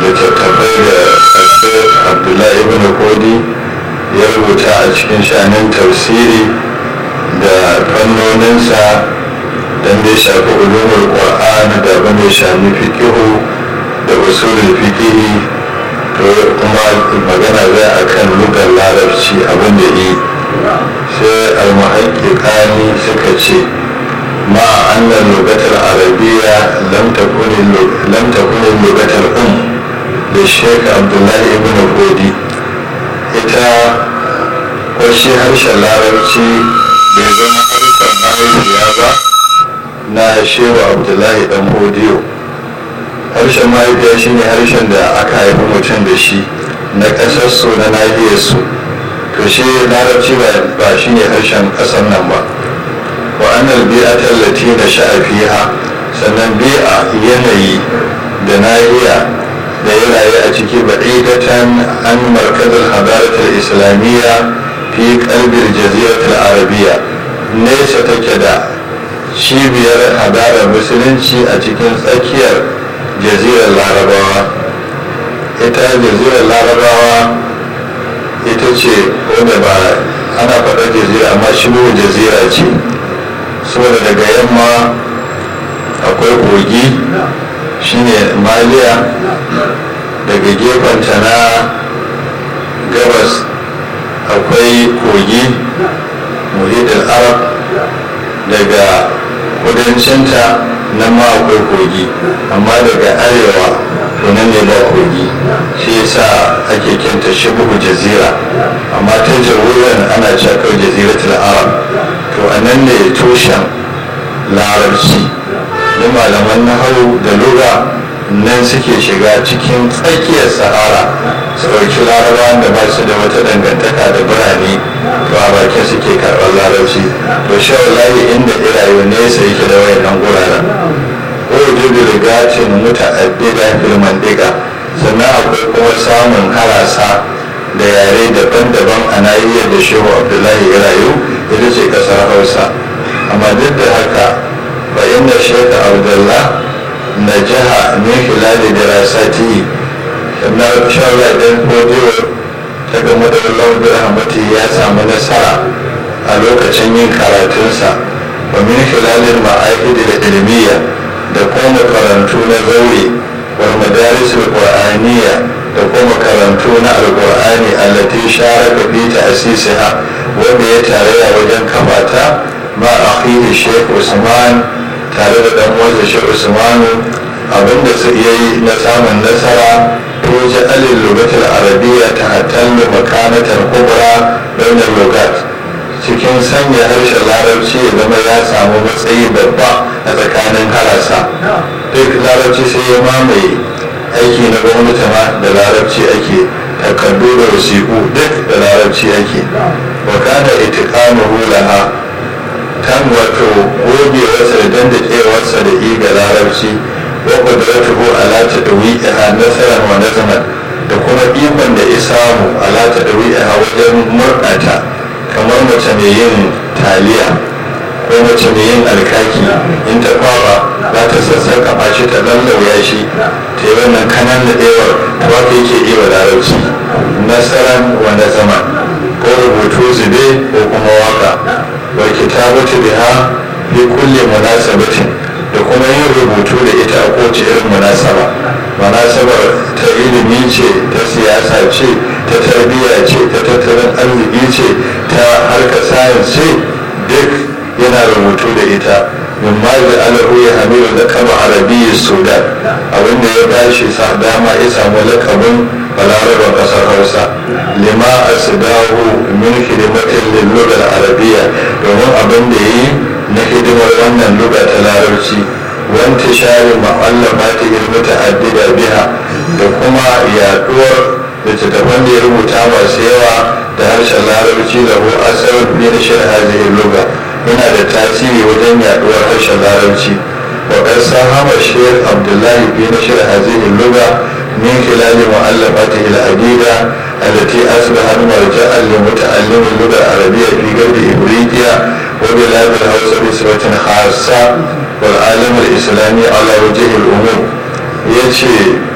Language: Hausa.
littattafai da abdullahi ibn kodi ya rubuta a cikin shanin tafsiri da fannoninsa don da ya shafi ulumul qur'an da abin da ya shafi fikihu da usulul fikihi to kuma magana zai akan lugar larabci abin da yi sai almuhaƙiƙani suka ce ma annan lugatar arabiya lam takuni lugatar um da sheik abdullahi ibn hudi ita kwashi harshen larabci bai zama harshen mahaifiya ba na shehu abdullahi dan hodiyo harshen mahaifiya shine harshen da aka haifi mutum da shi na ƙasarsu na nahiyarsu to shi larabci ba shi ne harshen ƙasar nan ba wa annal bi'a tallati da sha'afiha sannan bi'a yanayi da nahiya da ya rayu a ciki ba'idatan an markazar hadaratar islamiyya fi kalbir jaziratul arabiya nesa take da cibiyar hadarar musulunci a cikin tsakiyar jazirar larabawa ita jazirar larabawa ita ce wanda ba ana faɗar jazira amma shigo jazira ce saboda daga yamma akwai kogi shine maliya daga gefenta na gabas akwai kogi muhidin arab daga kudancinta nan ma akwai kogi amma daga arewa to nan ne ba kogi shi yasa ake kinta shibuhu jazira amma ta jaruran ana cakar jaziratul arab to a nan ne tushen larabci da malaman nahawu da lura nan suke shiga cikin tsakiyar sahara su ɗauki larabawan da ba su da wata dangantaka da birane to a bakin suke karɓar larabci to shawalayi inda irayu nesa yake da wayannan guraren ko judu rigatin muta'addida filman diga sannan akwai kuma samun harasa da yare daban-daban a nahiyar da shehu abdullahi ya rayu ita ce kasar hausa amma duk da haka bayan da shehu abdullah na jiha min filali da rasati na shawara ɗin kodiyo ta gama da lauɗin rahmati ya samu nasara a lokacin yin karatunsa wa min filalin ma'aikidi da ilmiya da kuma makarantu na zaure wal madarisul qur'aniyya da kuma makarantu na alqur'ani allati sharaka fi ta'sisiha wanda ya tarayya wajen kafata ma akhihi Sheikh Usman tare da dan uwansa Sheikh Usman abinda su iya yi na samun nasara to ja'alil lugatul arabiyya ta hatallu makanatar kubra bainal lugat cikin sanya harshen larabci ya zama ya samu matsayi babba a tsakanin harasa duk larabci sai ya mamaye aiki na gwamnati ma da larabci ake takardu da wasiƙu duk da larabci ake wakana itiqamuhu laha kan wato gogewarsa da dandakewarsa da iga larabci wa qudratuhu ala tadwi'iha nasaran wa nazaman da kuma ikon da ya samu ala tadwi'iha wajen murɗata kamar mace mai yin taliya ko mace mai yin alkaki in ta kwaba za ta sassaka shi ta lallauya shi ta yi wannan kanan da ɗewar ta wata yake iya larabci nasaran wanda zaman ko rubutu zube ko kuma waka wal kitabatu biha fi kulli munasabatin da kuma yin rubutu da ita a kowace irin munasaba munasabar ta ilimi ce ta siyasa ce ta tarbiyya ce ta tattalin arziki ce ta harkar sayans ce duk yana rubutu da ita min ma da alahu ya hamilu da kama arabiyyi sudan abinda ya bashi sa dama ya samu lakabin balarabar kasar hausa lima asidahu min hidimatin lillugar arabiya domin abin da yi na hidimar wannan luga ta larabci wanta share ma'allafa ta ilmi ta'addida biha da kuma yaduwar littattafan da ya rubuta masu yawa da harshen larabci da hu asarar fi na shirin hazihin luga yana da tasiri wajen yaduwar harshen larabci wa ƙasar hama shekh abdullahi fi na shirin hazihin luga min khilali mu'allafatihi al-adida التي أصبحت مرجعا لمتعلم اللغة العربية في غرب إفريقيا وبلاد الهوسة بصفة خاصة والعالم الإسلامي على وجه الأمور يجي